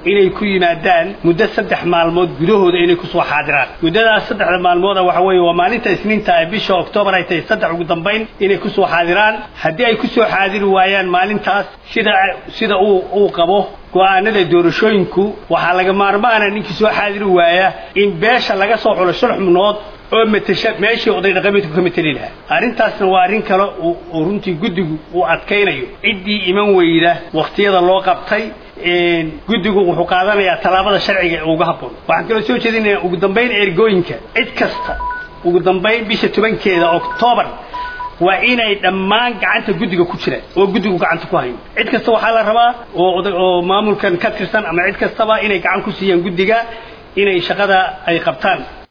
inay ku yimaadaan muddo saddex maalmood gudahooda inay kusoo xaadiraan muddadaas saddexda maalmooda waxa weeye waa maalinta isniinta ee bisha oktoobar ay tahay saddex ugu dambayn inay kusoo xaadiraan haddii ay kusoo xaadiri waayaan maalintaas sida sida uu uu qabo go-aanada doorashooyinku waxaa laga maarmaana ninkii soo xaadiri waaya in beesha laga soo xulo shan xubnood oo matasha meeshii oday dhaqameedku ka mateli lahaa arrintaasna waa arrin kale uu runtii guddigu uu adkaynayo ciddii iman weyda wakhtiyada loo qabtay guddigu wuxuu qaadanayaa tallaabada sharciga ee uga habboon waxaan kaloo soo jeedinayaa ugu dambayn ergooyinka cid kasta ugu dambayn bisha tobankeeda oktoobar waa inay dhammaan gacanta guddiga ku jiraan oo guddigu gacanta ku hayo cid kasta waxaa la rabaa oo oo maamulkan ka tirsan ama cid kastaba inay gacan ku siiyaan guddiga inay shaqada ay qabtaan